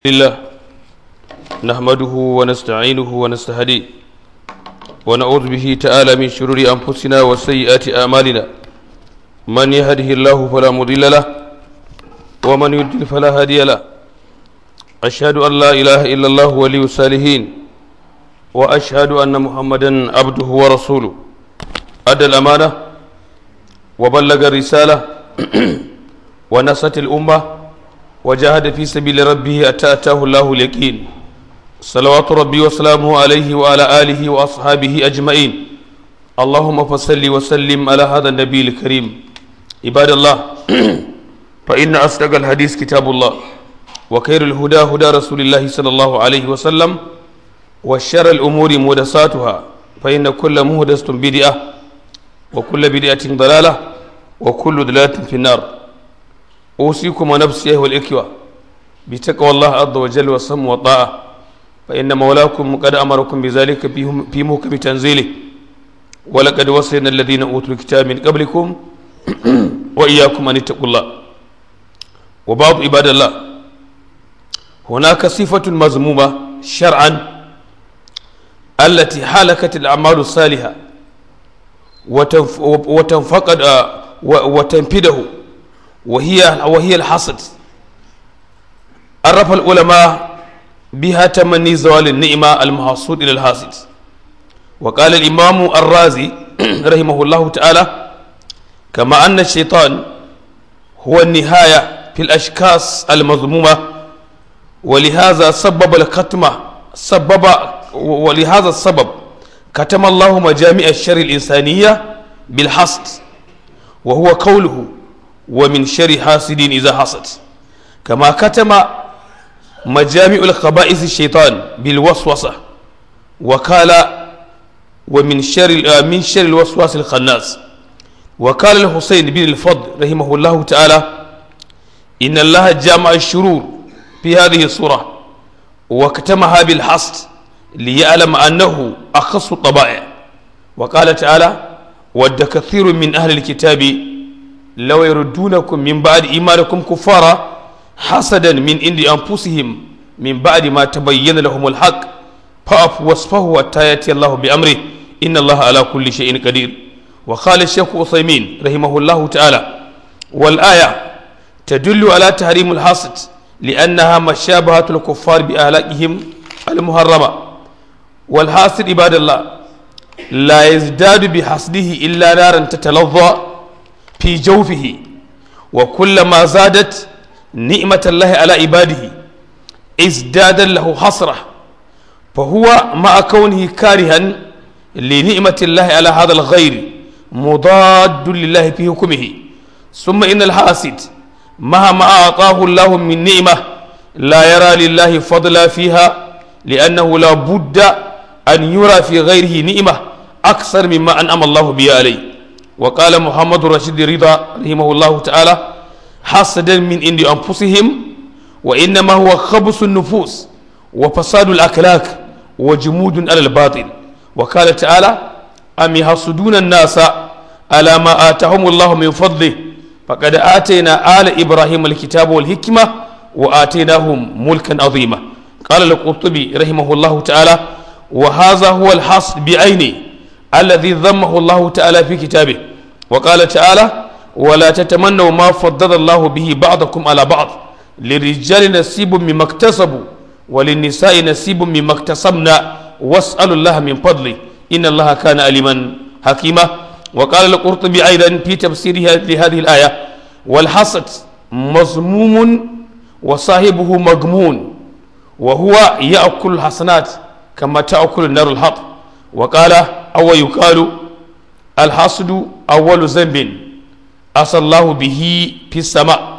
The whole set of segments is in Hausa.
لله نحمده ونستعينه ونستهديه ونعوذ به تعالى من شرور أنفسنا وسيئات أعمالنا من يهده الله فلا مضل له ومن يضلل فلا هادي له أشهد أن لا إله إلا الله ولي الصالحين وأشهد أن محمدا عبده ورسوله أدى الأمانة وبلغ الرسالة ونصت الأمة وجاهد في سبيل ربه أتى أتاه الله اليقين صلوات ربي وسلامه عليه وعلى آله وأصحابه أجمعين اللهم فصل وسلم على هذا النبي الكريم عباد الله فإن أصدق الحديث كتاب الله وخير الهدى هدى رسول الله صلى الله عليه وسلم وشر الأمور محدثاتها فإن كل محدثة بدعة وكل بدعة ضلالة وكل ضلالة في النار أوصيكم ونفسي أيها الإخوة بتقوى الله عز وجل والصم والطاعة فإن مولاكم قد أمركم بذلك في محكم تنزيله ولقد وصينا الذين أوتوا الكتاب من قبلكم وإياكم أن اتقوا الله وبعض عباد الله هناك صفة مذمومة شرعا التي حالكت الأعمال الصالحة وتنفقد وتنفده وهي وهي الحسد عرف العلماء بها تمني زوال النعمة المحصود إلى الحاسد وقال الإمام الرازي رحمه الله تعالى كما أن الشيطان هو النهاية في الأشخاص المذمومة ولهذا سبب الكتمة سبب ولهذا السبب كتم الله مجامع الشر الإنسانية بالحسد وهو قوله ومن شر حاسد إذا حسد كما كتم مجامع الخبائث الشيطان بالوسوسة وقال ومن شر من شر الوسواس الخناس وقال الحسين بن الفضل رحمه الله تعالى إن الله جامع الشرور في هذه السورة وكتمها بالحسد ليعلم أنه أخص الطبائع وقال تعالى ود كثير من أهل الكتاب لو يردونكم من بعد إيمانكم كفارا حسدا من عند أنفسهم من بعد ما تبين لهم الحق فأفوا واصفحوا حتى يأتي الله بأمره إن الله على كل شيء قدير وقال الشيخ عثيمين رحمه الله تعالى والآية تدل على تحريم الحسد لأنها مشابهة الكفار بأهلاكهم المحرمة والحاسد عباد الله لا يزداد بحسده إلا نارا تتلظى في جوفه وكلما زادت نعمة الله على عباده ازداد له حسرة فهو مع كونه كارها لنعمة الله على هذا الغير مضاد لله في حكمه ثم إن الحاسد مهما أعطاه الله من نعمة لا يرى لله فضلا فيها لأنه لا بد أن يرى في غيره نعمة أكثر مما أنعم الله به عليه وقال محمد رشيد رضا رحمه الله تعالى حسدا من عند أنفسهم وإنما هو خبث النفوس وفساد الأخلاق وجمود على الباطل وقال تعالى أم يحسدون الناس على ما آتاهم الله من فضله فقد آتينا آل إبراهيم الكتاب والحكمة وآتيناهم ملكا عظيما قال القرطبي رحمه الله تعالى وهذا هو الحسد بعينه الذي ذمه الله تعالى في كتابه وقال تعالى ولا تتمنوا ما فضل الله به بعضكم على بعض للرجال نصيب مما اكتسبوا وللنساء نصيب مما اكتسبنا واسألوا الله من فضله إن الله كان عليما حكيما وقال القرطبي أيضا في تفسيره لهذه الآية والحسد مذموم وصاحبه مغمون وهو يأكل الحسنات كما تأكل النار الحط وقال أو يقال الحسد أول ذنب أسى الله به في السماء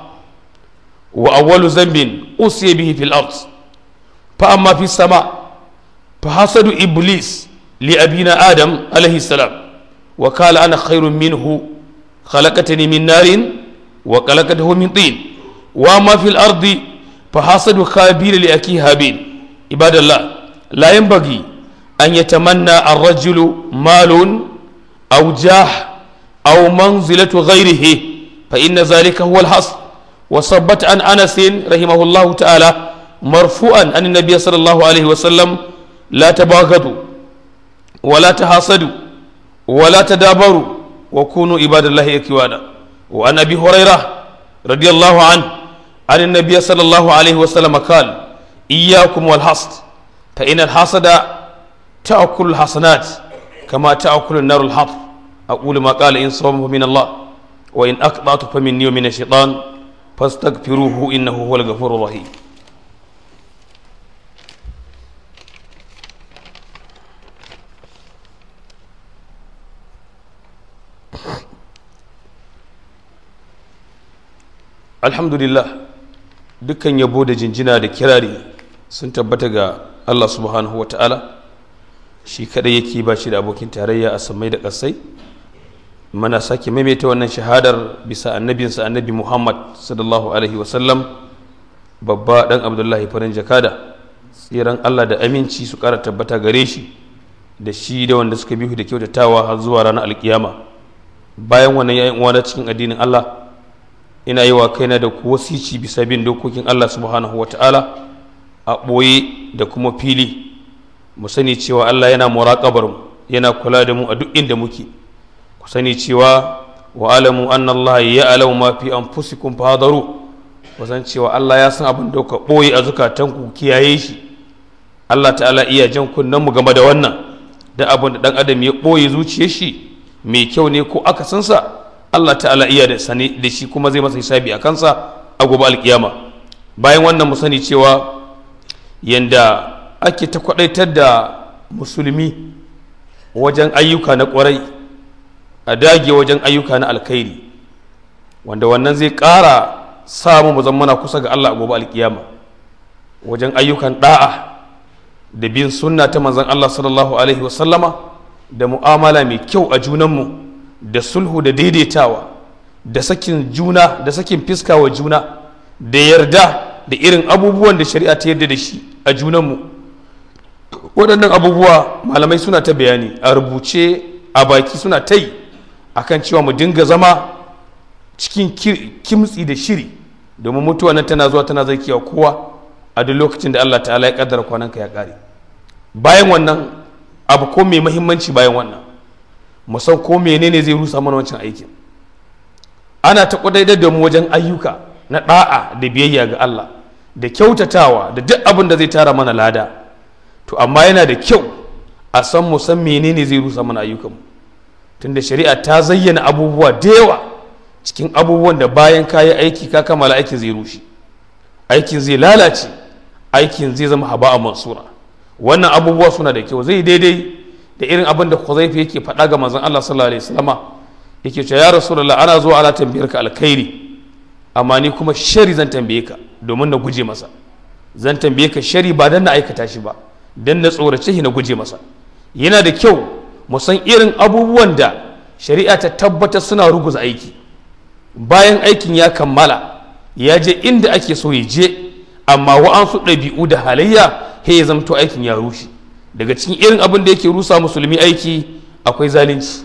وأول ذنب أسي به في الأرض فأما في السماء فحسد إبليس لأبينا آدم عليه السلام وقال أنا خير منه خلقتني من نار وخلقته من طين وأما في الأرض فحسد خابيل لأكيه هابيل عباد الله لا ينبغي أن يتمنى الرجل مال أو جاه أو منزلة غيره فإن ذلك هو الحصر وصبت عن أنس رحمه الله تعالى مرفوعا عن النبي صلى الله عليه وسلم لا تباغضوا ولا تحاسدوا ولا تدابروا وكونوا عباد الله اكوانا وعن ابي هريره رضي الله عنه عن النبي صلى الله عليه وسلم قال اياكم والحسد فان الحسد تاكل الحسنات كما تاكل النار الحطب اقول ما قال ان صوم من الله وان اقطعت فمني ومن الشيطان فاستغفروه انه هو الغفور الرحيم alhamdulillah dukkan yabo da jinjina da kirari sun tabbata ga allah subhanahu wa ta'ala shi kadai yake ba shi da abokin tarayya a samai da ƙasai mana sake maimaita wannan shahadar bisa annabinsa annabi muhammad sallallahu alaihi wasallam babba dan abdullahi farin jakada tsiran allah da aminci su ƙara tabbata gare shi da shi da wanda suka bihu da kyautatawa har zuwa ranar alkiyama bayan wannan yayin uwa cikin addinin allah ina yi wa kaina da ku wasici bisa bin dokokin Allah subhanahu wa ta'ala a ɓoye da kuma fili mu sani cewa Allah yana muraƙabar mu yana kula da mu a duk inda muke ku sani cewa wa alamu an Allah ya alamu ma fi anfusikum fahadaru ku san cewa Allah ya san abin da ku ɓoye a zukatanku kiyaye shi Allah ta'ala iya jan kunnen mu game da wannan da abin da ɗan adam ya ɓoye zuciyar shi mai kyau ne ko akasinsa Allah ta'ala iya da sani da shi kuma zai masa hisabi a kansa a gobe alkiyama bayan wannan mu sani cewa yanda ake ta kwadaitar da musulmi wajen ayyuka na kwarai a dage wajen ayyuka na alkhairi wanda wannan zai ƙara samu mu zammana kusa ga Allah a gobe alkiyama wajen ayyukan da'a da bin sunna ta manzon Allah sallallahu alaihi wasallama da mu'amala mai kyau a junanmu da sulhu da daidaitawa da sakin juna da sakin fiska wa juna da yarda da irin abubuwan da shari'a ta yarda da shi a junanmu waɗannan abubuwa malamai suna ta bayani a rubuce a baki suna ta yi akan cewa mu dinga zama cikin kimtsi da shiri domin mutuwa nan tana zuwa tana zakiya kowa a duk lokacin da Allah ta'ala ya kaddara kwananka ya kare bayan wannan abu ko mai muhimmanci bayan wannan mu san ko menene zai rusa mana wancan aikin ana ta kudaidar da mu wajen ayyuka na da'a da biyayya ga Allah da kyautatawa da duk abin da zai tara mana lada to amma yana da kyau a san mu san menene zai rusa mana ayyukanmu tunda shari'a ta zayyana abubuwa da yawa cikin abubuwan da bayan ka yi aiki ka kammala aikin zai rushe aikin zai lalace aikin zai zama haba'a mansura wannan abubuwa suna da kyau zai daidai da irin abin da Huzaifa yake faɗa ga manzon Allah sallallahu alaihi wasallama yake cewa ya rasulullah ana zuwa ana tambayar ka alkhairi amma ni kuma shari zan tambaye ka domin na guje masa zan tambaye ka shari ba dan na aikata shi ba dan na tsorace shi na guje masa yana da kyau mu san irin abubuwan da shari'a ta tabbatar suna ruguza aiki bayan aikin ya kammala ya je inda ake so ya je amma wa'ansu ɗabi'u da halayya he ya zamto aikin ya rushe daga cikin irin abin da yake rusa musulmi aiki akwai zalunci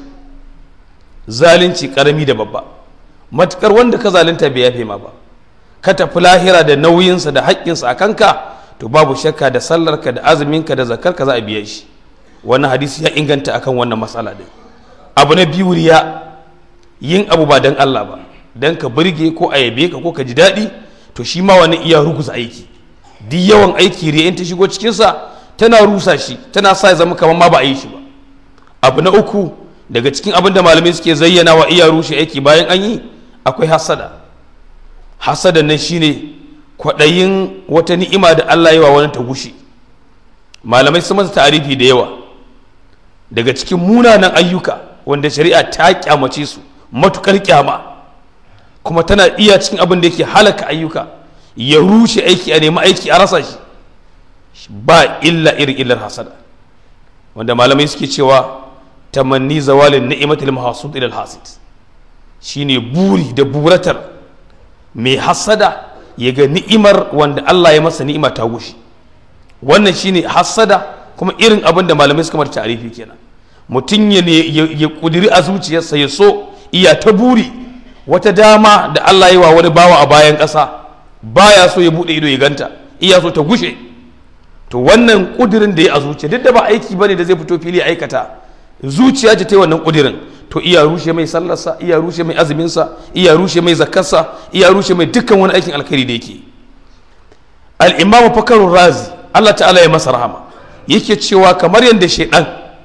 zalunci karami da babba matukar wanda ka zalunta bai yafe ma ba ka tafi lahira da nauyinsa da haƙƙinsa a kanka to babu shakka da sallarka da azuminka da zakarka za a biya shi wannan hadisi ya inganta akan wannan matsala din abu na biyu riya yin abu ba dan Allah ba dan ka burge ko a yabe ka ko ka ji daɗi to shi ma wani iya ruguza aiki duk yawan aiki riya in ta shigo cikinsa tana rusa shi tana sa ya zama kamar ma ba a yi shi ba abu na uku daga cikin abin da malamai suke zayyana wa iya rushe aiki bayan an yi akwai hasada hasada nan shine kwaɗayin wata ni'ima da Allah yi wa wani ta gushe malamai sun masa ta'arifi da yawa daga cikin munanan ayyuka wanda shari'a ta kyamace su matukar kyama kuma tana iya cikin abin da yake halaka ayyuka ya rushe aiki a nemi aiki a rasa shi ba illa irin illar hasada wanda malamai suke cewa tamanni zawalin ni'imatul mahsud ila al-hasid shine buri da buratar mai hasada ya ga ni'imar wanda Allah ya masa ni'ima ta gushi wannan shine hasada kuma irin abin da malamai suka mata tarifi kenan mutum ya ya kudiri a zuciyarsa ya so iya ta buri wata dama da Allah ya wa wani bawa a bayan ƙasa baya so ya bude ido ya ganta iya so ta gushe to wannan kudirin da ya a zuciya duk da ba aiki bane da zai fito fili aikata zuciya ce ta yi wannan kudirin to iya rushe mai sallarsa iya rushe mai azuminsa iya rushe mai zakarsa iya rushe mai dukkan wani aikin alkhairi da yake al-imam fakarun razi Allah ta'ala ya masa rahama yake cewa kamar yadda shaidan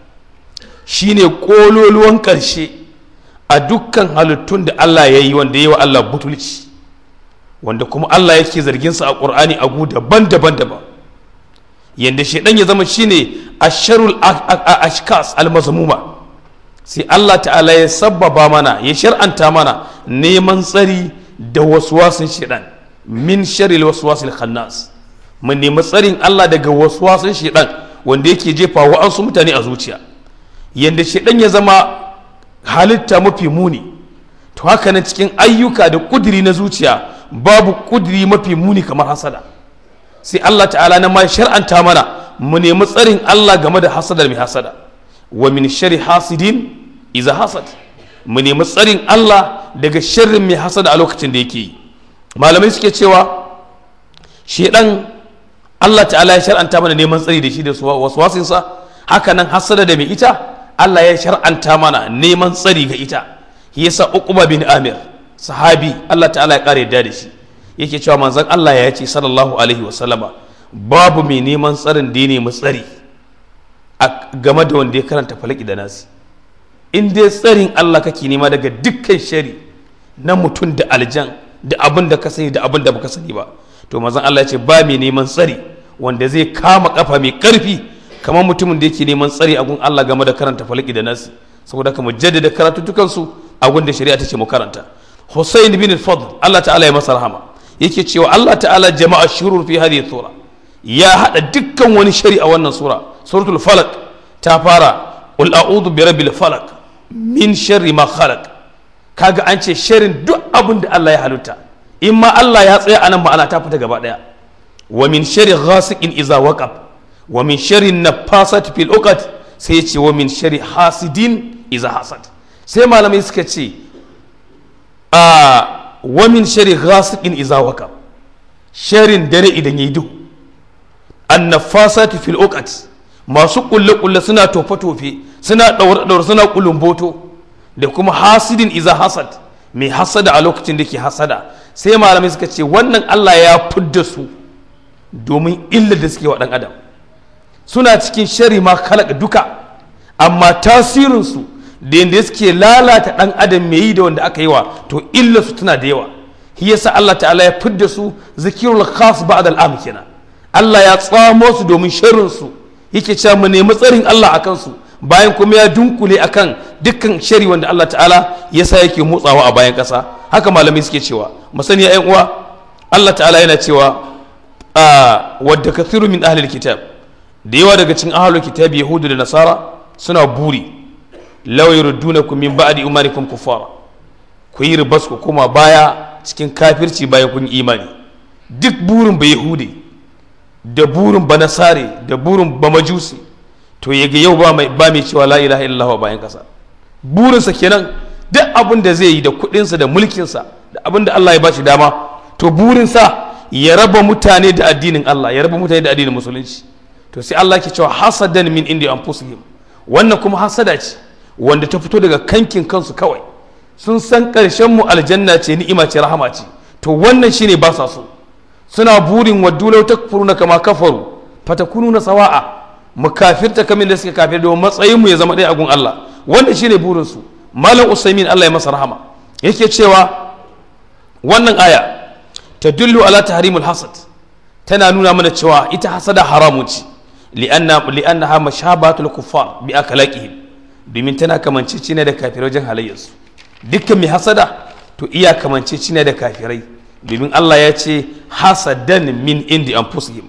shine kololuwan karshe a dukkan halittun da Allah ya yi wanda ya yi wa Allah butulci wanda kuma Allah yake zargin sa a Qur'ani a gu daban-daban daban yanda shaidan ya zama shine asharul ashkas al-mazmuma sai Allah ta'ala ya sabbaba mana ya shar'anta mana neman tsari da waswasin shaidan min sharil waswasil khannas mun nemi tsarin Allah daga waswasin shaidan wanda yake jefa wa'ansu mutane a zuciya yanda shaidan ya zama halitta mafi muni to haka nan cikin ayyuka da kudiri na zuciya babu kudiri mafi muni kamar hasada sai Allah ta'ala na ma shar'anta mana mu nemi tsarin Allah game da hasadar mai hasada wa min shari hasidin iza hasad mu nemi tsarin Allah daga sharrin mai hasada a lokacin da yake yi malamai suke cewa shedan Allah ta'ala ya shar'anta mana neman tsari da shi da waswasinsa haka nan hasada da mai ita Allah ya shar'anta mana neman tsari ga ita shi yasa uquba bin amir sahabi Allah ta'ala ya kare yadda da shi yake cewa manzon Allah ya ce sallallahu alaihi wasallama babu mai neman tsarin da ya nemi tsari game da wanda ya karanta falaki da nasi in dai tsarin Allah kake nema daga dukkan shari na mutum da aljan da abin da ka sani da abin da baka sani ba to manzon Allah ya ce ba mai neman tsari wanda zai kama kafa mai karfi kamar mutumin da yake neman tsari a gun Allah game da karanta falaki da nasi saboda ka mu jaddada karatutukan su a gun da shari'a ta ce mu karanta Hussein bin Fadl Allah ta'ala ya masa rahama yake cewa Allah ta'ala jama'a shurur fi hadhihi sura ya hada dukkan wani shari a wannan sura suratul falaq ta fara qul a'udhu bi rabbil falaq min sharri ma khalaq kaga an ce sharrin duk abin da Allah ya halitta in ma Allah ya tsaya anan ma'ana ta fita gaba daya wa min sharri ghasiqin iza waqab wa min sharri nafasat fil uqad sai ya ce wa min sharri hasidin iza hasad sai malamai suka ce a wa min sharri ghasiqin iza waqab sharrin dare idan yayi duhu an nafasat fil uqad masu kulle kulle suna tofe tofe suna daure daure suna kulumboto da kuma hasidin iza hasad mai hasada a lokacin da ke hasada sai malamai suka ce wannan Allah ya fidda su domin illa da suke wa ɗan adam suna cikin shari ma kalaka duka amma tasirinsu da yadda suke lalata ɗan adam mai yi da wanda aka yi wa to illa su tana da yawa shi yasa Allah ta'ala ya fidda su zikirul khas ba'da al'am kenan Allah ya tsamo su domin sharrin su yake cewa mu nemi tsarin Allah akan su bayan kuma ya dunkule akan dukkan shari wanda Allah ta'ala ya sa yake motsawa a bayan ƙasa haka malamai suke cewa masani ya uwa Allah ta'ala yana cewa a wadda kathiru min ahlil kitab da yawa daga cikin ahlul kitab yahudu da nasara suna buri law yurdunakum min ba'di imanikum kuffara ku yi ribas ku koma baya cikin kafirci bayan kun imani duk burin ba yahudi da burin ba nasare da burin ba majusi to ya ga yau ba mai cewa la ilaha illallah bayan kasa burinsa kenan duk abin da zai yi da kudinsa da mulkinsa da abin da Allah ya bashi dama to burinsa ya raba mutane da addinin Allah ya raba mutane da addinin musulunci to sai Allah ke cewa hasadan min indi anfusihim wannan kuma hasada ce wanda ta fito daga kankin kansu kawai sun san karshen mu aljanna ce ni'ima ce rahama ce to wannan shine ba sa so suna burin waddu law takfuruna kama kafaru fatakununa sawa'a mu kafirta kamar da suka kafir domin matsayin mu ya zama ɗaya a gun Allah wannan shine burin su malam usaimin Allah ya masa rahama yake cewa wannan aya tadullu ala tahrimul hasad tana nuna mana cewa ita hasada haramun ce li'anna li'annaha mashabatul kuffar bi akalaqihim domin tana kamanceci ne da kafirai wajen halayyarsu dukkan mai hasada to iya kamanceci ne da kafirai domin Allah ya ce hasadan min indi anfusihim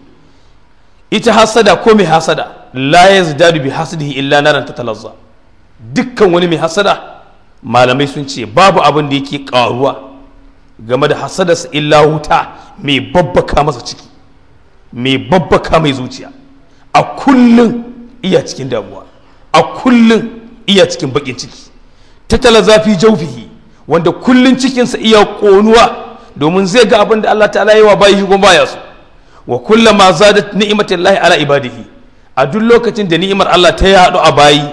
ita hasada ko mai hasada la yazdadu bi hasadihi illa naran tatalazza dukkan wani mai hasada malamai sun ce babu abin da yake karuwa game da hasadarsa illa wuta mai babbaka masa ciki mai babbaka mai zuciya a kullum iya cikin damuwa a kullum iya cikin bakin ciki tattala zafi jaufihi wanda kullum cikinsa iya ƙonuwa domin zai ga abin da Allah ta'ala yi wa bayi kuma baya su wa kullama zadat ni'matullahi ala ibadihi a duk lokacin da ni'imar Allah ta yaɗu a bayi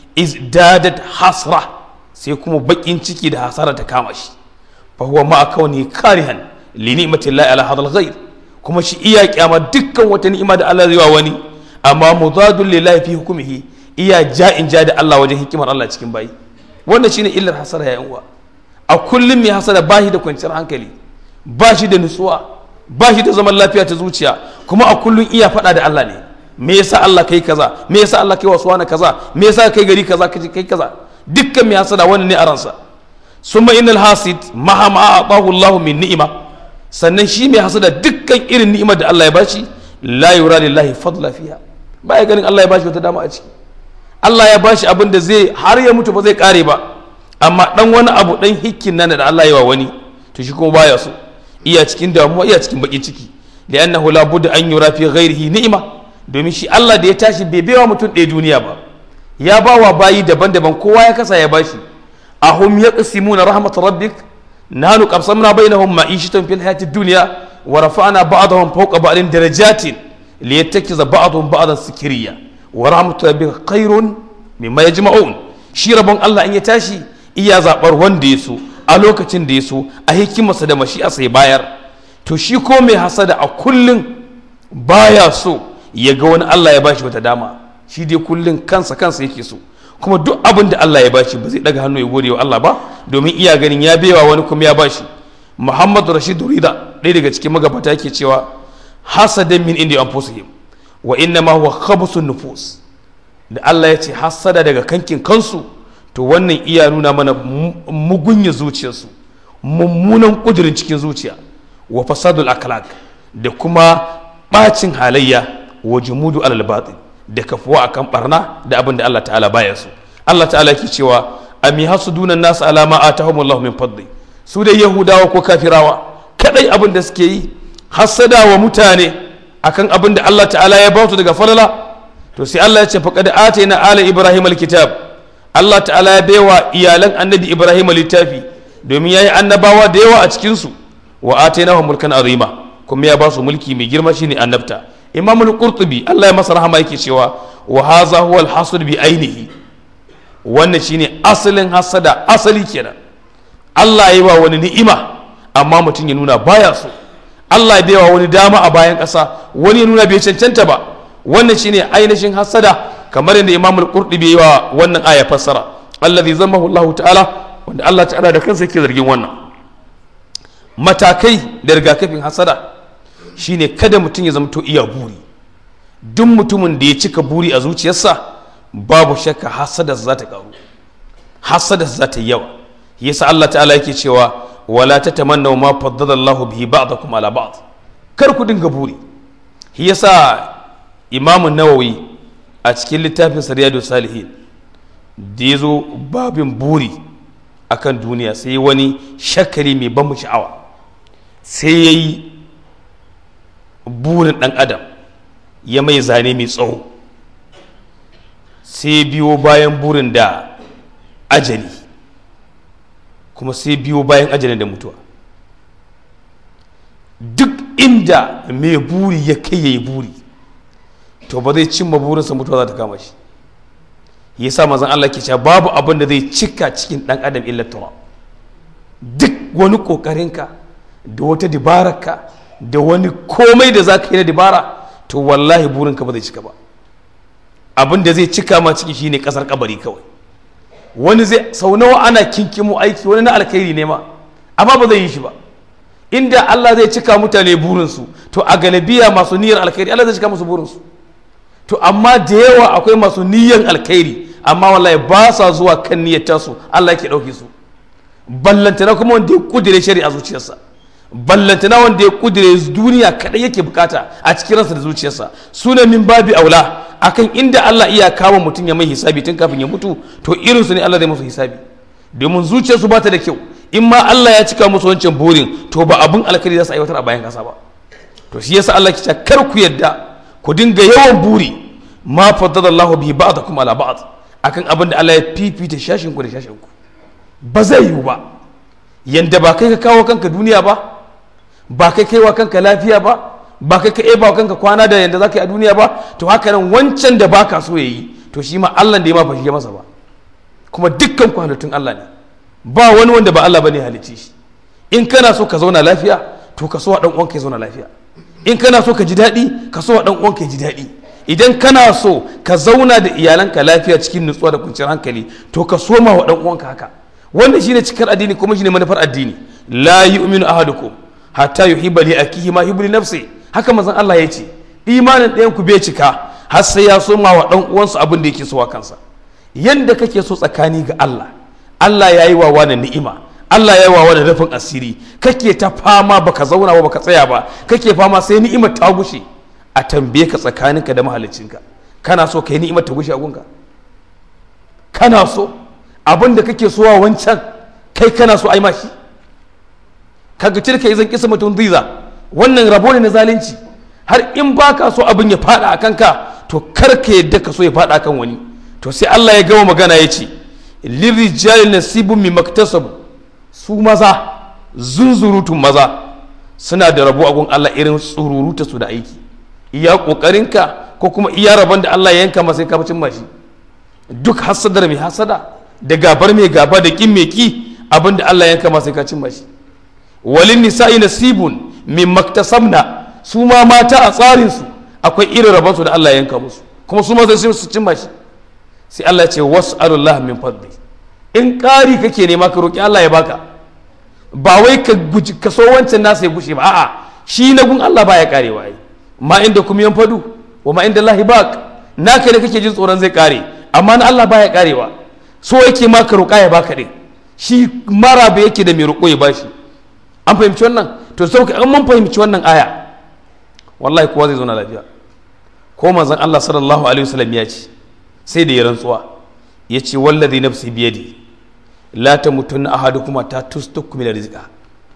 izdadat hasra sai kuma bakin ciki da hasara ta kama shi fa huwa ma kauni karihan li ni'matillahi ala hadal ghair kuma shi iya kyama dukkan wata ni'ima da Allah zai wa wani amma mudadul lillahi fi hukumihi iya ja'in ja da Allah wajen hikimar Allah cikin bayi wannan shine illar hasara ya uwa a kullum mai hasara ba shi da kwanciyar hankali ba shi da nutsuwa ba shi da zaman lafiya ta zuciya kuma a kullum iya faɗa da Allah ne me yasa Allah kai kaza me yasa Allah kai wasu wani kaza me yasa kai gari kaza kai kaza dukkan mai hasada wannan ne a ransa summa innal hasid maha ma atahu Allah min ni'ima sannan shi mai hasada dukkan irin ni'imar da Allah ya bashi la yura lillahi fadla fiha ba ya ganin Allah ya bashi wata dama a ciki Allah ya bashi abin da zai har ya mutu ba zai kare ba amma dan wani abu dan hikkin nan da Allah ya wa wani to shi kuma baya so iya cikin damuwa iya cikin bakin ciki li'annahu la budda an yura fi ghairihi ni'ima domin shi Allah da ya tashi bai baiwa mutum ɗaya duniya ba ya ba wa bayi daban-daban kowa ya kasa ya bashi ahum yaqsimuna rahmat rabbik nahnu qasamna bainahum ma'ishatan fil hayatid dunya wa rafa'na ba'dahum fawqa ba'din darajatin liyattakiza ba'dahum ba'dan sikriya wa rahmatu rabbika khairun mimma yajma'un shi rabon Allah in ya tashi iya zabar wanda ya so a lokacin da ya so a hikimarsa da mashi'arsa ya bayar to shi ko mai hasada a kullum baya so ya ga wani Allah ya bashi wata dama shi dai kullum kansa kansa yake so kuma duk abin da Allah ya bashi ba zai daga hannu ya gode wa Allah ba domin iya ganin ya baiwa wani kuma ya bashi Muhammadu Rashid Rida ɗaya daga cikin magabata yake cewa hasadan min indi anfusihim wa inna ma huwa khabsun nufus da Allah ya ce hasada daga kankin kansu to wannan iya nuna mana mugunya zuciyarsu mummunan kudirin cikin zuciya wa fasadul akhlaq da kuma bacin halayya wa jumudu alal batil da kafuwa akan barna da abin da Allah ta'ala baya su Allah ta'ala yake cewa ami hasuduna nas ala ma atahumullahu min fadli su dai yahudawa ko kafirawa kadai abin da suke yi hasada wa mutane akan abin da Allah ta'ala ya ba su daga falala to sai Allah ya ce faqad atayna ala ibrahim alkitab Allah ta'ala ya baiwa iyalan annabi ibrahim littafi domin yayi annabawa da yawa a cikin su wa atainahum mulkan azima kuma ya ba su mulki mai girma shine annabta imam al-qurtubi Allah ya masa rahama yake cewa wa hadha huwa al-hasad bi ainihi wannan shine asalin hasada asali kenan Allah ya yi wa wani ni'ima amma mutum ya nuna baya so Allah ya baiwa wani dama a bayan ƙasa wani ya nuna bai cancanta ba wannan shine ainihin hasada kamar yadda imam al-qurtubi yi wa wannan aya fassara allazi zammahu Allah ta'ala wanda Allah ta'ala da kansa yake zargin wannan matakai da rigakafin hasada shine kada mutum ya zamto iya buri duk mutumin da ya cika buri a zuciyarsa babu shakka hasada za ta karu hasada za ta yawa yasa Allah ta'ala yake cewa wala tatamannaw ma faddala Allah bihi ba'dakum ala ba'd kar ku dinga buri yasa Imam Nawawi a cikin littafin Riyadu Salihin da yazo babin buri akan duniya sai wani shakari mai ban sha'awa sai yayi burin dan adam ya mai zane mai tsawo sai biyo bayan burin da ajali kuma sai biyo bayan ajalin da mutuwa duk inda mai buri ya kai ya yi buri to ba zai cimma burinsa mutuwa za ta kama shi ya sa mazan Allah ke cewa babu abin da zai cika cikin ɗan adam illa tura duk wani ƙoƙarinka da wata dibararka da wani komai da za ka yi na dibara to wallahi burinka ba zai cika ba abin da zai cika ma ciki shine ƙasar kabari kawai wani zai sau nawa ana kinkimo aiki wani na alkhairi ne ma amma ba zai yi shi ba inda Allah zai cika mutane burinsu to a galabiya masu niyyar alkhairi Allah zai cika musu burinsu to amma da yawa akwai masu niyyar alkhairi amma wallahi ba sa zuwa kan niyyar tasu Allah yake ɗauke su ballantana kuma wanda ya kudire shari'a zuciyarsa ballantana wanda ya kudire duniya kaɗai yake bukata a cikin ransa da zuciyarsa suna min babi aula akan inda Allah iya kama mutum ya mai hisabi tun kafin ya mutu to irinsu ne Allah zai musu hisabi domin zuciyarsu ba ta da kyau in ma Allah ya cika musu wancan burin to ba abin alkhairi za su aiwatar a bayan kasa ba to shi yasa Allah ke cewa kar ku yadda ku dinga yawan buri ma faddala Allah bihi ba'dakum ala ba'd akan abin da Allah ya fifita shashin ku da shashin ku ba zai yiwu ba yanda ba kai ka kawo kanka duniya ba ba kai kaiwa kanka lafiya ba ba kai ka ba kanka kwana da yanda zaka yi a duniya ba to haka nan wancan da baka so yayi to shi ma Allah da ya ma ba shi masa ba kuma dukkan ku halittun Allah ne ba wani wanda ba Allah bane halicci shi in kana so ka zauna lafiya to ka so wa dan uwanka ya zauna lafiya in kana so ka ji daɗi ka so wa dan uwanka ya ji daɗi idan kana so ka zauna da iyalanka lafiya cikin nutsuwa da kwanciyar hankali to ka soma wa dan uwanka haka wannan shine cikar addini kuma shine manufar addini la yu'minu ahadukum hatta yuhibba li akihi ma yuhibbu li nafsi haka manzon Allah ya ce imanin ɗayan ku bai cika har sai ya soma wa dan uwansa abin da yake so wa kansa yanda kake so tsakani ga Allah Allah ya yi wa wani ni'ima Allah ya yi wa wani rufin asiri kake ta fama baka zauna ba baka tsaya ba kake fama sai ni'imar ta gushe a tambaye ka tsakaninka da mahaliccinka kana so ka yi ni'imar ta gushe a gunka kana so abin da kake so wa wancan kai kana so ai ma shi kaga tilka izan kisa mutum ziza wannan rabo ne na zalunci har in baka so abin ya fada a kanka to kar ka yadda ka so ya fada kan wani to sai Allah ya gama magana ya ce lirijali nasibun mi maktasabu su maza zunzurutun maza suna da rabo a gun Allah irin tsururuta su da aiki iya kokarinka ko kuma iya rabon da Allah ya yanka masa ka cin mashi duk hasadar mai hasada da gabar mai gaba da kin mai ki abin da Allah ya yanka masa ka cin mashi walin nisa'i nasibun min maktasabna su ma mata a tsarin su akwai irin rabon su da Allah ya yanka musu kuma su ma sai su cin mashi sai Allah ya ce was'alullah min fadli in ƙari kake nema ka roki Allah ya baka ba wai ka guji ka so wancan nasa ya gushe ba a'a shi na gun Allah baya karewa ai ma inda kuma yan fadu wa ma inda Allah baq naka ne kake jin tsoron zai kare amma na Allah baya karewa so yake ma ka roƙa ya baka din shi mara ba yake da mai roƙo ya bashi an fahimci wannan to sau an mun fahimci wannan aya wallahi kowa zai zauna lafiya ko manzon Allah sallallahu alaihi wasallam ya ce sai da ya rantsuwa ya ce wallazi nafsi biyadi la tamutunna ahadukum ta tustukku min rizqa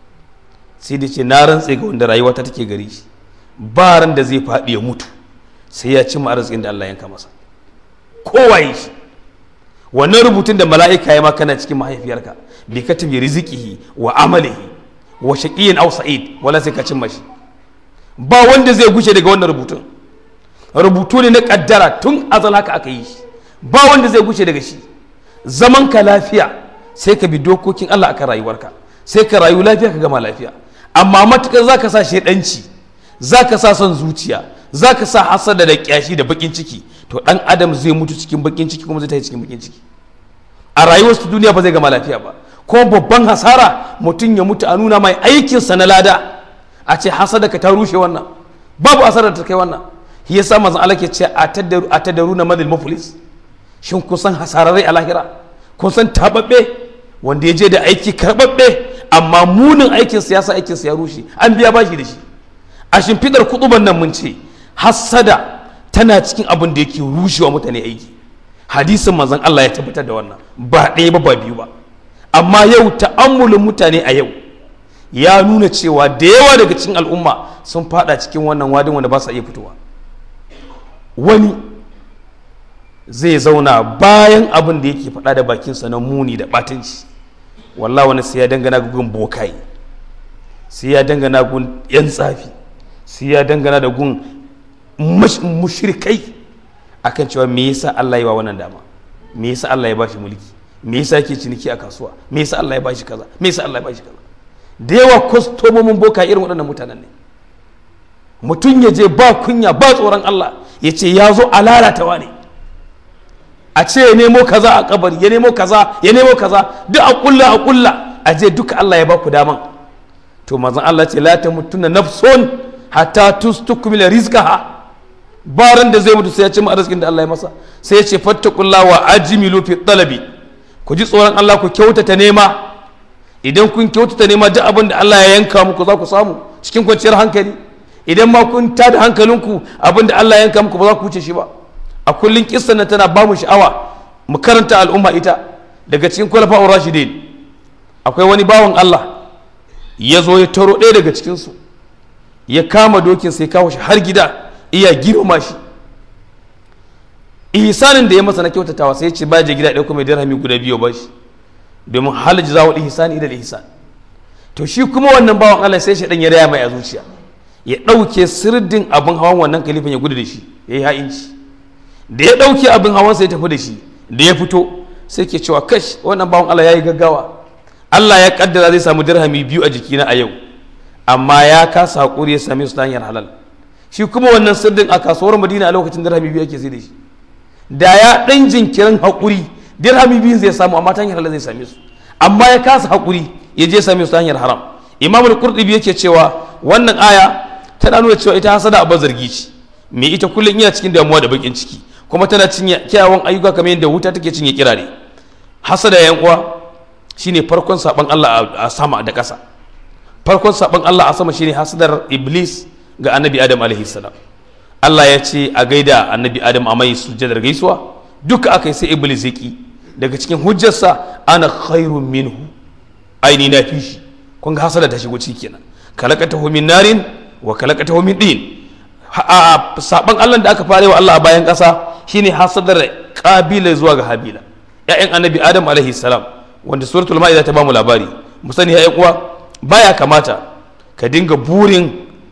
sai da ce na rantse ga wanda rayuwa ta take gari shi ba ran da zai faɗi ya mutu sai ya cimma arzikin da Allah yanka masa kowaye shi wannan rubutun da mala'ika ya maka na cikin mahaifiyarka bi katabi rizqihi wa amalihi wa shaqiyyin aw sa'id wala sai ka cimma shi ba wanda zai gushe daga wannan rubutun rubutu ne na kaddara tun azal haka aka yi shi ba wanda zai gushe daga shi zaman ka lafiya sai ka bi dokokin Allah akan rayuwarka sai ka rayu lafiya ka gama lafiya amma matukar zaka sa shedanci zaka sa son zuciya zaka sa hasada da kyashi da bakin ciki to dan adam zai mutu cikin bakin ciki kuma zai tafi cikin bakin ciki a rayuwar su duniya ba zai gama lafiya ba kuma babban hasara mutum ya mutu a nuna mai aikinsa na lada a ce hasada ka ta rushe wannan babu asarar ta kai wannan shi yasa manzon Allah ke ce a tadaru na madal muflis shin kun san hasararrai a lahira kun san tababbe wanda ya je da aiki karbabbe amma munin aikin siyasa aikin ya rushe an biya bashi da shi a shimfidar kutuban nan mun ce hassada tana cikin abin da yake rushewa mutane aiki hadisin manzon Allah ya tabbatar da wannan ba ɗaya ba ba biyu ba amma yau ta'ammulin mutane a yau ya nuna cewa da yawa daga cikin al'umma sun fada cikin wannan wadin wanda ba sa iya fitowa wani zai zauna bayan abin da yake faɗa da bakinsa na muni da ɓatanci wallah wani sai ya dangana gun bokai sai ya dangana gun yan tsafi sai ya dangana da gun mushrikai akan cewa me yasa Allah ya wa wannan dama me yasa Allah ya bashi mulki me yasa yake ciniki a kasuwa me yasa Allah ya bashi kaza me yasa Allah ya bashi kaza da yawa kwastomomin boka irin waɗannan mutanen ne mutum ya je ba kunya ba tsoron Allah ya ce ya zo a lalatawa ne a ce ya nemo kaza a kabari ya nemo kaza ya nemo kaza duk a kulla a kulla a je duka Allah ya ba ku daman to mazan Allah ce la ta mutuna nafsun hatta tustukmila rizqaha baran da zai mutu sai ya ci arzikin da Allah ya masa sai ya ce fattakullah wa ajmilu fi talabi ku ji tsoron Allah ku kyautata nema idan kun kyautata nema duk abin da Allah ya yanka muku za ku samu cikin kwanciyar hankali idan ma kun tada hankalinku abin da Allah ya yanka muku ba za ku wuce shi ba a kullun kissan nan tana ba mu sha'awa mu karanta al'umma ita daga cikin kwalafa'ur rashidin akwai wani bawan Allah ya zo ya taro ɗaya daga cikinsu ya kama dokin sai kawo shi har gida iya girma shi ihsanin da ya masa na kyautatawa sai ya ce ba je gida ɗaya kuma dirhami guda biyu ba shi domin hal jazawul ihsani ila ihsan to shi kuma wannan bawan Allah sai shi dan ya raya mai a zuciya ya ɗauke sirdin abin hawan wannan kalifan ya gudu da shi ya yi ha'inci da ya ɗauke abin hawan sai tafi da shi da ya fito sai ke cewa kash wannan bawan Allah ya yi gaggawa Allah ya kaddara zai samu dirhami biyu a jikina a yau amma ya kasa haƙuri ya same su ta hanyar halal shi kuma wannan sirdin a kasuwar madina a lokacin dirhami biyu ake sai da shi da ya ɗan jinkirin haƙuri dirhami biyu zai samu amma ta hanyar halal zai same su amma ya kasa haƙuri ya je same su ta hanyar haram imam al-qurtubi yake cewa wannan aya tana nuna cewa ita hasada abin zargi ce me ita kullum iya cikin damuwa da bakin ciki kuma tana cinye kyawawan ayyuka kamar yadda wuta take cinye kirare hasada yan uwa shine farkon saban Allah a sama da ƙasa farkon saban Allah a sama shine hasadar iblis ga annabi adam alaihi salam Allah ya ce a gaida annabi adam a mai sujjadar gaisuwa duka aka yi sai iblis ya ki daga cikin hujjarsa ana khairun minhu aini na fi shi kun ga hasada ta shigo ciki kenan kalakatahu min narin wa kalakatahu min din saban Allah da aka fara wa Allah a bayan ƙasa shine hasadar kabila zuwa ga habila ya'yan annabi adam alaihi salam wanda suratul ma'ida ta bamu labari mu sani ya'yan uwa baya kamata ka dinga burin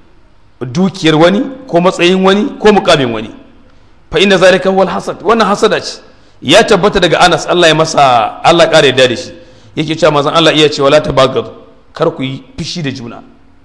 dukiyar wani ko matsayin wani ko mukamin wani fa inna zalika huwal hasad wannan hasada ce ya tabbata daga Anas Allah ya masa Allah kare da da shi yake cewa manzon Allah iya cewa la tabagadu kar ku yi fishi da juna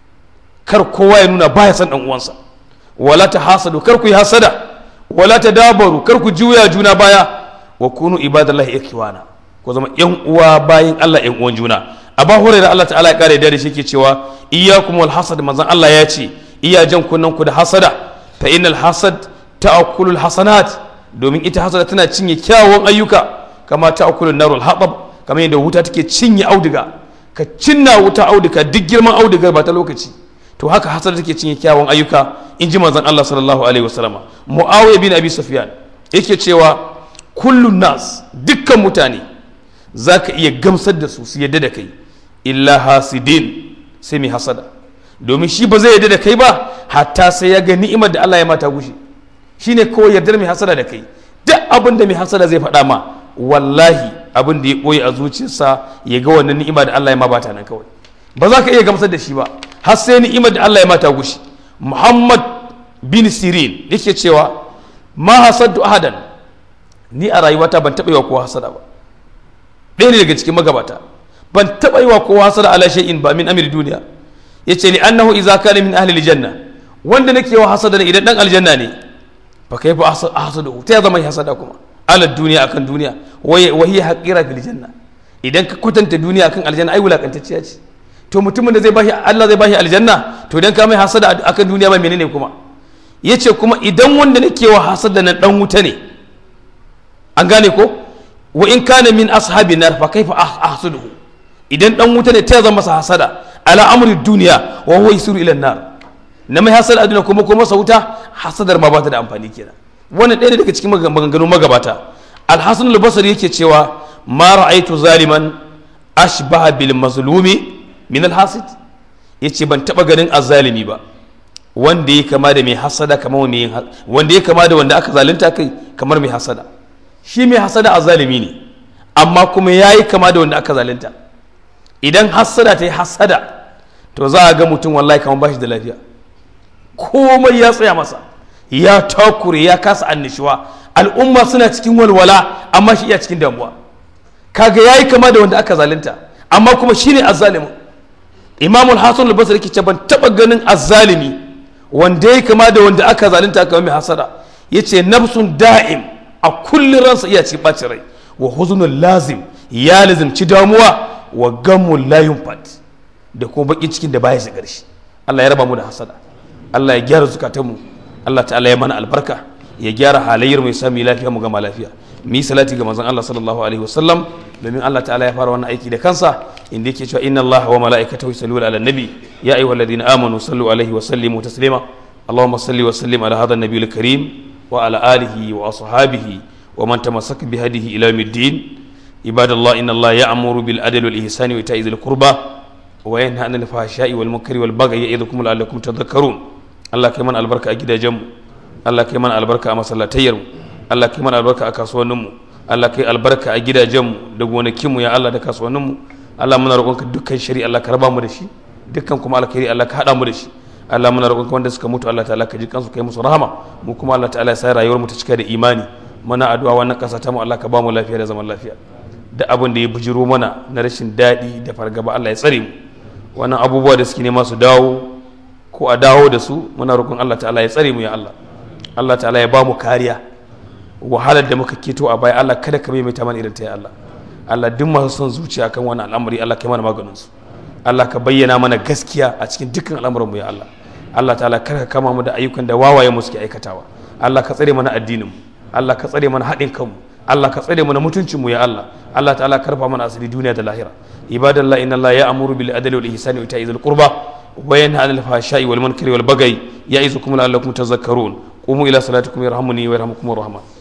kar kowa ya nuna baya san dan uwansa wala ta hasadu kar ku yi hasada wala ta dabaru kar ku juya juna baya wa kunu ibadallahi ikhwana ku zama yan uwa bayin Allah yan uwan juna aba hurairah Allah ta'ala ya kare da shi yake cewa iyyakum wal hasad manzon Allah ya ce iya jan kunnan ku da hasada fa innal hasad ta'kulul hasanat domin ita hasada tana cinye kyawun ayyuka kama ta'kulun narul hatab kamar yadda wuta take cinye auduga ka cinna wuta auduga duk girman audugar ba ta lokaci to haka hasada take cinye kyawun ayyuka in ji manzon Allah sallallahu alaihi wasallama muawiya bin abi sufyan yake cewa kullun nas dukkan mutane zaka iya gamsar da su su yadda da kai illa hasidin sai mai hasada domin shi ba zai yadda da kai ba hatta sai ya ga ni'imar da Allah ya mata gushe shine kawai yardar mai hasada da kai duk abin da mai hasada zai faɗa ma wallahi abin da ya ɓoye a zuciyarsa ya ga wannan ni'ima da Allah ya ma bata nan kawai ba za ka iya gamsar da shi ba har sai ni'imar da Allah ya mata gushe Muhammad bin Sirin yake cewa ma hasaddu ahadan ni a rayuwata ban taɓa yi wa kowa hasada ba ɗaya ne daga cikin magabata ban taɓa yi wa kowa hasada ala shay'in ba min amir duniya yace li annahu idza kana min ahli aljanna wanda nake wa hasada ne idan dan aljanna ne fa kaifa ahsadu ta ya zama hasada kuma ala duniya akan duniya wa hiya haqira fil janna idan ka kwatanta duniya akan aljanna ai wulakantacciya ce to mutumin da zai bashi Allah zai bashi aljanna to idan ka mai hasada akan duniya ba menene kuma yace kuma idan wanda nake wa hasada nan dan wuta ne an gane ko wa in kana min ashabi nar fa kaifa ahsuduhu idan dan wuta ne ta ya zama masa hasada ala amri duniya wa huwa yasiru ila nar na mai hasada a duniya kuma kuma masa wuta hasadar ma ba ta da amfani kenan wannan ɗaya daga cikin maganganun magabata alhassan al-basri yake cewa ma ra'aitu zaliman ashbaha bil mazlumi min alhasid yace ban taba ganin azzalimi ba wanda ya kama da mai hasada kamar mai wanda ya kama da wanda aka zalunta kai kamar mai hasada shi mai hasada azzalimi ne amma kuma yayi kama da wanda aka zalunta idan hasada ta yi hasada to za a ga mutum wallahi kamar bashi da lafiya komai ya tsaya masa ya takure ya kasa annishuwa al'umma suna cikin walwala amma shi iya cikin damuwa kaga yayi kama da wanda aka zalunta amma kuma shine azzalimin imamul hasan al-basri yake ce ban taba ganin azzalimi wanda yayi kama da wanda aka zalunta kamar mai hasada yace nafsun da'im a kullun ransa iya cikin bacin rai wa huzunul lazim ya lazimci damuwa wa gammul la yunfat da kuma baki cikin da baya shigar shi Allah ya raba mu da hasada Allah ya gyara zukatanmu Allah ta'ala ya mana albarka ya gyara halayyar mai sami lafiya mu gama lafiya mu yi salati ga manzon Allah sallallahu alaihi wasallam domin Allah ta'ala ya fara wannan aiki da kansa inda yake cewa inna Allah wa mala'ikatahu yusalluna ala nabi ya ayyuhalladhina amanu sallu alaihi wa sallimu taslima اللهم صل وسلم على هذا النبي الكريم وعلى آله وأصحابه ومن تمسك بهديه إلى يوم الدين عباد الله إن الله يأمر بالعدل والإحسان وإيتاء ذي القربى وينهى عن الفحشاء والمنكر والبغي يعظكم لعلكم تذكرون الله كمان البركة أجد جم الله كمان البركة أما صلاتير الله كمان البركة أكاسوا نمو الله كي البركة أجد جم دعوانا كيمو يا الله دكاسوا نمو الله من رقمك دكان شري الله كربا مدشي دكان كم الله كري الله كهذا مدشي Allah muna roƙon wanda suka mutu Allah ta'ala ka ji kansu kai musu rahama mu kuma Allah ta'ala ya sa rayuwar mu ta cika da imani muna addu'a wannan ƙasa ta mu Allah ka ba mu lafiya da zaman lafiya da abin da ya bujiro mana na rashin daɗi da fargaba Allah ya tsare mu wannan abubuwa da suke nema su dawo ko a dawo da su muna roƙon Allah ta'ala ya tsare mu ya Allah Allah ta'ala ya ba mu kariya wahalar da muka keto a baya Allah kada ka maimaita mana irin ta ya Allah Allah duk masu son zuciya kan wannan al'amari Allah kai mana maganin su Allah ka bayyana mana gaskiya a cikin dukkan al'amuran mu ya Allah Allah ta'ala kar ka kama mu da ayyukan da wawaye mu suke aikatawa Allah ka tsare mana addinin mu Allah ka tsare mana haɗin kanmu Allah ka tsare mana mutuncin mu ya Allah Allah ta'ala karfa mana asiri duniya da lahira ibadallah inna Allah ya'muru bil adli wal ihsani wa ita'i dhil qurba wa yanha 'anil fahsha'i wal munkari wal baghi ya'izukum la'allakum tadhakkarun qumu ila salatikum yarhamuni wa yarhamukumur rahman